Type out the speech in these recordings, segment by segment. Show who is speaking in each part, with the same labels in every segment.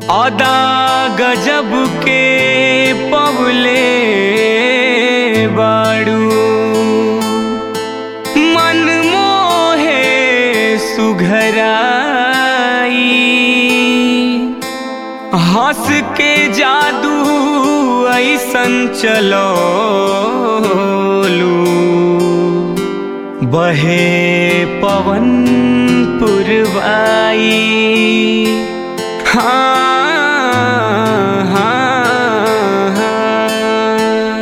Speaker 1: अदा गजब के पवले बाड़ू मन मोहे सुघराई हंस के जादू ऐसन चलोलू बहे पवन पुरवाई हाँ हाँ हाँ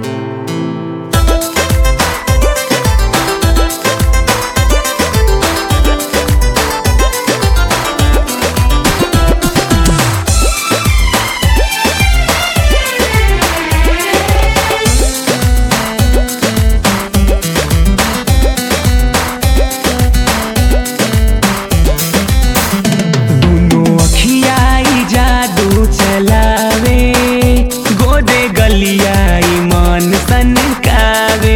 Speaker 1: दुनो अखियाई जादू चलावे गोदे गलियाई मन सनकावे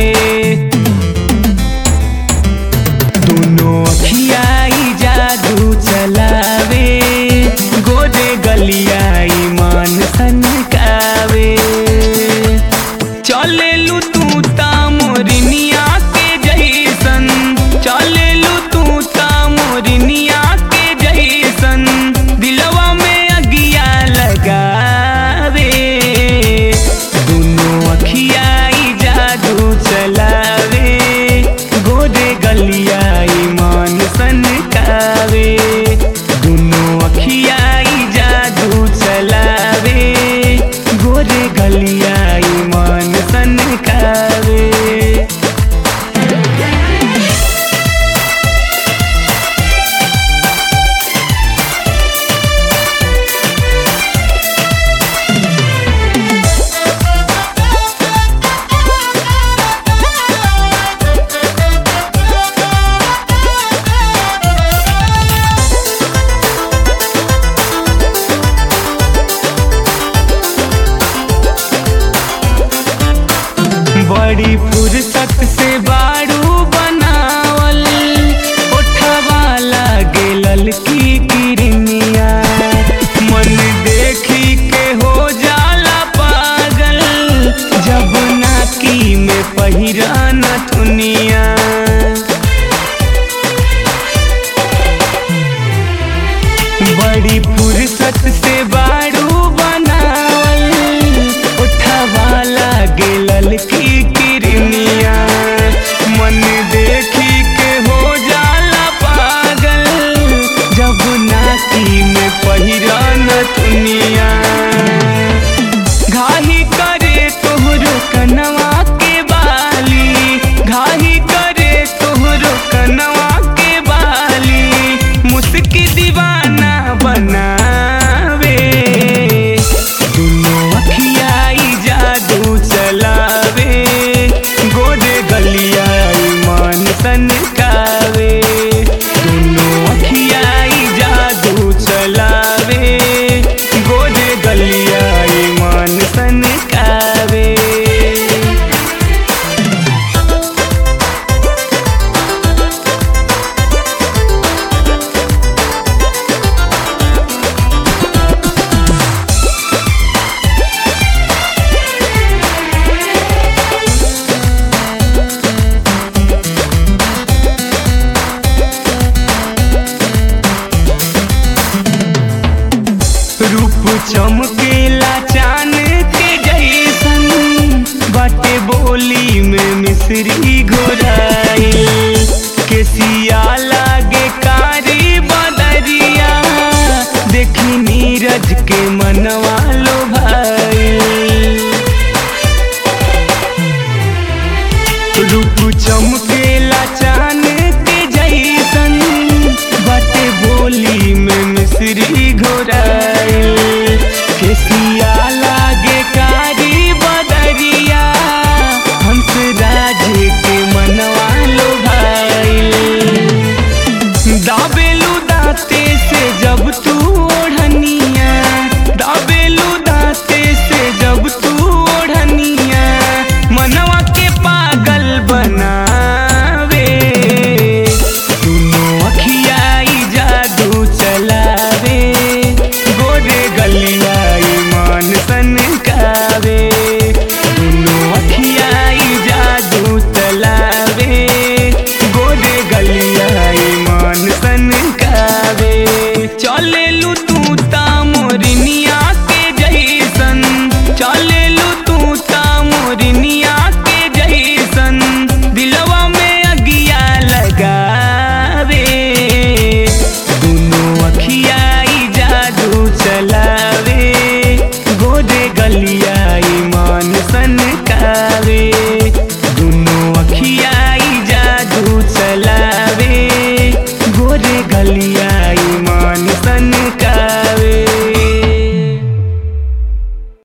Speaker 1: दुनो अखियाई जादू चलावे गोदे गलियाई मन सनकावे चलेलू तू ता मोरनिया के जैसन चलेलू तू ता मोरनिया के जैसन दिलवा में अगिया लगावे दुनो अखियाई जादू चलावे गोदे गलियाई मान सनकावे दुनो अखियाई जादू चलावे गोदे गलियाई मान सनकावे बड़ी फुर्सत से बाड़ू बनावल ओठवा लागे ललकी किरनिया मन देखी के हो जाला पागल जब नाकी में पहिरा नथुनिया बड़ी फुर्सत से बाड़ू बनावल उठवा लागे ललकी किरनिया मन देखी के हो जाला पागल जब नाकी में पहिरा नथुनिया घाही करे तोहरो कनवा के बाली घाही करे तोहरो कनवा के बाली मुस्की दीवाना बनावे दुनो अखियाई जादू चलावे गोदे गलियाई मान सनकावे दुनो अखियाई जादू चलावे गोदे गलियाई मान सनकावे रूप चमकेला चान के जैसन बाटे बोली में मिश्री घोराई केसिया लागे कारी बदरिया देखी नीरज के मनवा लो भाई रूप चमकेला चान के जैसन बाटे बोली में मिश्री घोरा